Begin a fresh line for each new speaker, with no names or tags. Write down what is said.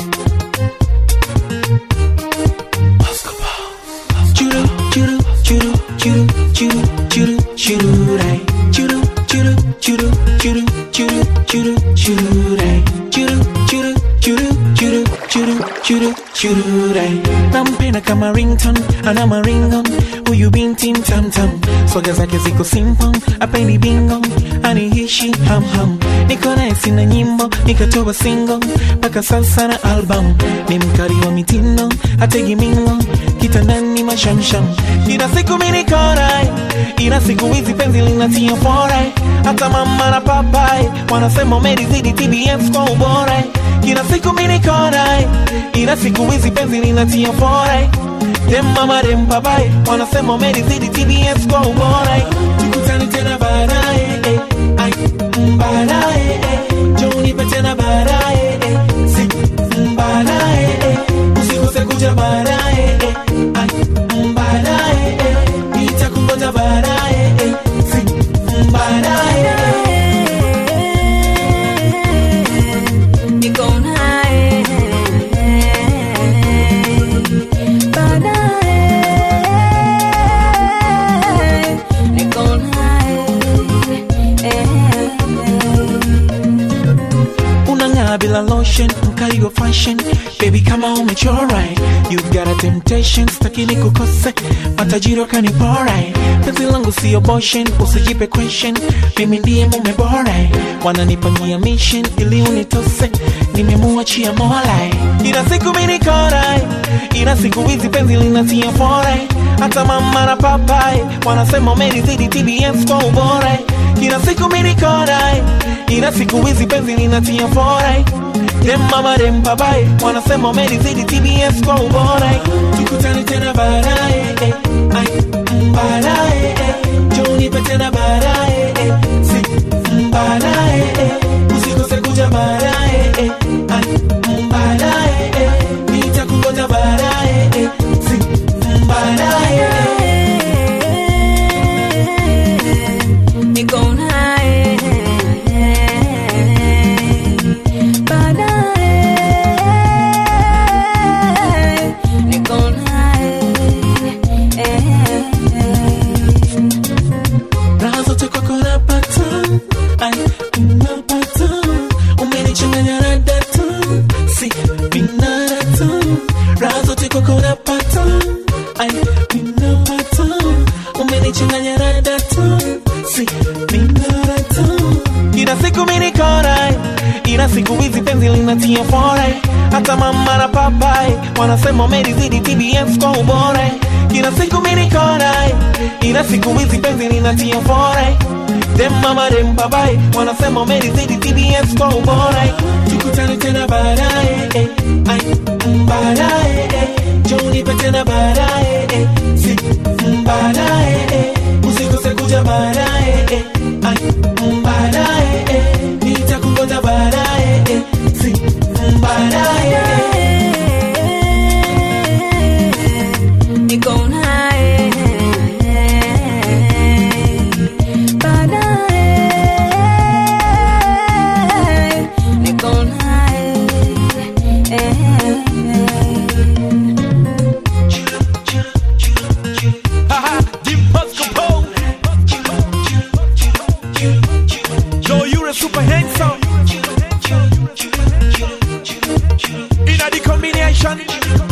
Churu, churu, churu, churu, churu, churu, churu, ray. Churu, churu, churu, churu, churu, churu, churu, ray. Churu, churu, churu, churu, churu, churu, churu, ray. Nampenda kama rington, ana maringon, huyu binti mtamtam, swaga zake ziko simple, apendi bingo, anihishi ham ham, niko naye sina nyimbo, nikatoa single, mpaka sasa na album, ni mkali wa mitindo, ategi mingo, kitandani mashamsham, ila siku mimi niko naye, ila siku hizi penzi linatia fora, hata mama na papai wanasema umelizidi TBS kwa ubora, kila siku mimi niko naye, ila siku hizi penzi linatia fora dem mama dem papai wanasema umelizidi TBS kwa ubora, tukutane tena baadaye, eh, ai, mm, baadaye, eh, njoo unipe tena baadaye, eh, si, mm, baadaye, eh, usikose kuja baadaye, eh, ai, mm, baadaye, eh, nitakungoja baadaye, eh, si, mm, baadaye, eh.
Niko naye baadaye, niko naye
unang'aa bila lotion mkali wa fashion baby kama umechora you've got a temptation stakini kukose matajiri wakanipora penzi langu sio boshen usijipe question mimi ndiye mume bora wananipania mission ili unitose nimemuachia mola ila siku mimi nikora ila siku hizi penzi linatia fora hata mama na papai wanasema umelizidi TBS kwa ubora kila siku mimi nikora ila siku hizi penzi linatia fora dem mama dem papai wanasema umelizidi TBS kwa ubora tukutane tena baadaye eh, ai, mm, baadaye eh, njoo unipe tena baadaye eh, si mm, baadaye eh, usikose kuja baadaye eh, ai, mm, baadaye eh, nitakungoja baadaye eh, si mm, baadaye eh.
niko naye baadaye, niko naye
raha zote kwako napata ai napata umenichanganya na data si binadata raha zote kwako napata ai ninapata umenichanganya na data si binadata ila siku mimi niko naye ila siku hizi penzi linatia fora hata mama na papai wanasema umelizidi TBS kwa ubora kila siku mimi niko naye ila siku hizi penzi linatia fora dem mama dem papai wanasema umelizidi TBS kwa ubora tukutane tena baadaye eh, ai mm, baadaye eh, njoo unipe tena baadaye eh, si mm, baadaye eh, usikose kuja baadaye eh, ai mm, baadaye eh, nitakungoja baadaye eh, si mm, baadaye eh.
niko naye baadaye, niko naye
Haha, Dimples Capone. Joe, you're a super handsome. In a the combination.